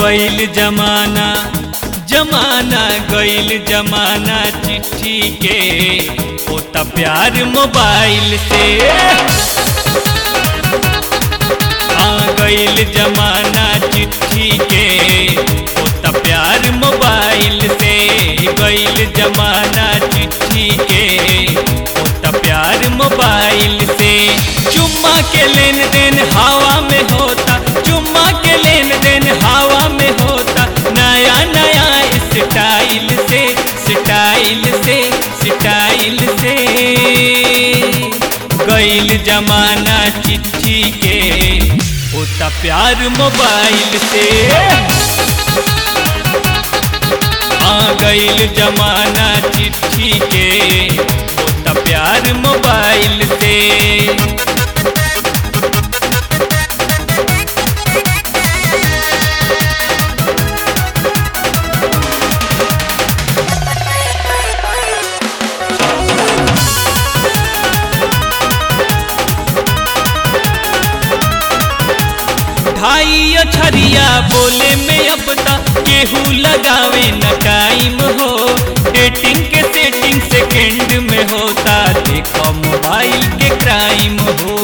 गईल जमाना जमाना गईल जमाना चिट्ठी के होता प्यार मोबाइल से आ गईल जमाना चिट्ठी के होता प्यार मोबाइल से गईल जमाना चिट्ठी के होता प्यार मोबाइल से चुम्मा के लेन देन हवा में होता चुम्मा के लेन देन हवा में होता नया नया स्टाइल से स्टाइल से स्टाइल से गईल जमाना चिट्ठी के होता प्यार मोबाइल से आ गईल जमाना चिट्ठी के होता प्यार मोबाइल से ढाई अछरिया बोले में अब तक केहू लगावे न टाइम हो डेटिंग के सेटिंग सेकंड में होता देखो मोबाइल के क्राइम हो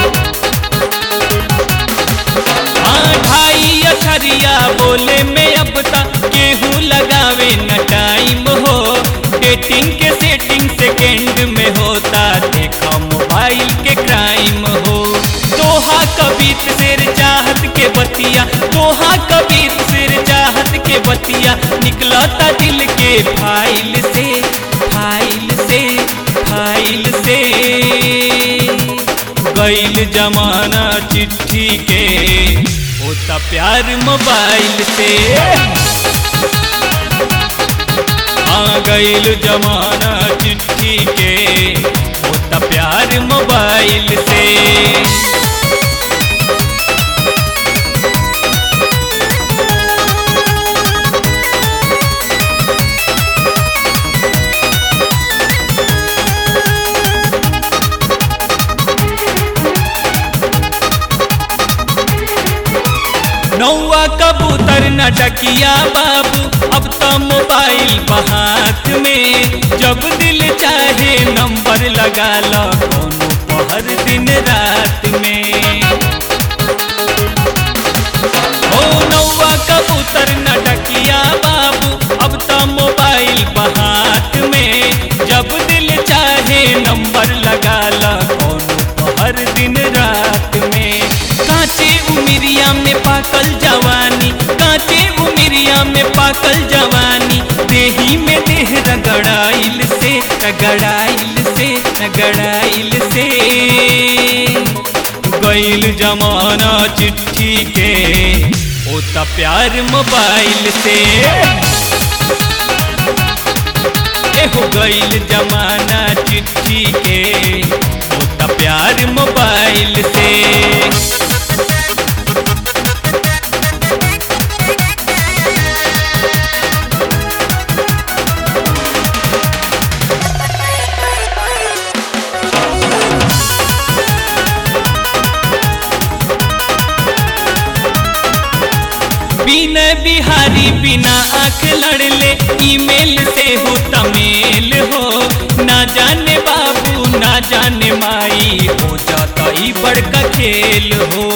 हाँ ढाई अछरिया बोले में अब तक केहू लगावे न टाइम हो डेटिंग के सेटिंग सेकंड में होता देखो मोबाइल के क्राइम हो दोहा कबीर सिर चाहत के बतिया दोहा कबीर सिर चाहत के बतिया निकलता दिल के फाइल से फाइल से फाइल से गईल जमाना चिट्ठी के होता प्यार मोबाइल से आ गईल जमाना चिट्ठी के होता प्यार मोबाइल से नौवा कबूतर न डकिया बाबू अब तो मोबाइल बहात में जब दिल चाहे नंबर लगा लो कोनो पहर दिन रात में ओ नौवा कबूतर न डकिया बाबू अब तो मोबाइल बहात में जब दिल चाहे नंबर लगा लो कोनो पहर दिन रात में कांचे उमिरिया में पाकल जवानी कांचे उमिरिया में पाकल जवानी देही में देह रगड़ाइल से रगड़ाइल से रगड़ाइल से गईल जमाना चिट्ठी के होता प्यार मोबाइल से एहो गईल जमाना चिट्ठी के होता प्यार मोबाइल से बिना बिहारी बिना आंख लड़ले ईमेल से हो तमेल हो ना जाने बाबू ना जाने माई हो जाता ही बड़का खेल हो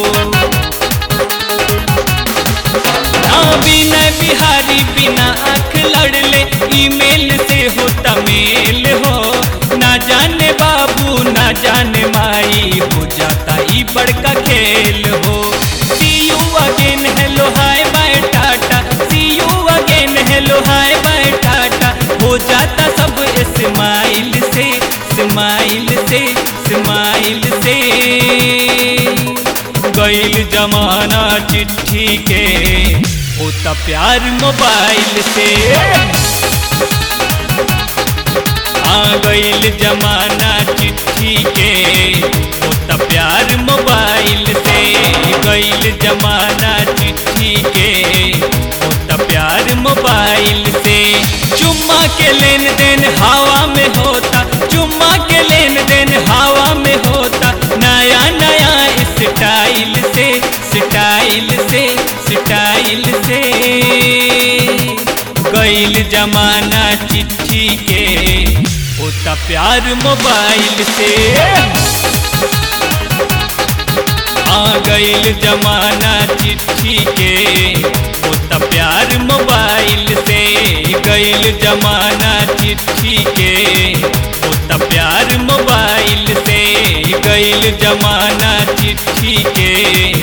ना बिना बिहारी बिना आंख लड़ले ईमेल से हो तमेल हो ना जाने बाबू ना जाने माई हो जाता ही बड़का खेल हो see you again hello hi bye tata see you again hello hi bye tata हो जाता सब स्माइल से स्माइल से स्माइल से गईल जमाना चिट्ठी के होता प्यार मोबाइल से आ गईल जमाना चिट्ठी के होता प्यार मोबाइल से गईल जमाना चिट्ठी के होता प्यार मोबाइल से चुम्मा के लेन देन हवा में होता चुम्मा के लेन देन हवा में होता नया नया स्टाइल से स्टाइल से स्टाइल से गईल जमाना चिट्ठी के होता प्यार मोबाइल से आ गईल जमाना चिट्ठी के होता प्यार मोबाइल से गईल जमाना चिट्ठी के होता प्यार मोबाइल से गईल जमाना चिट्ठी के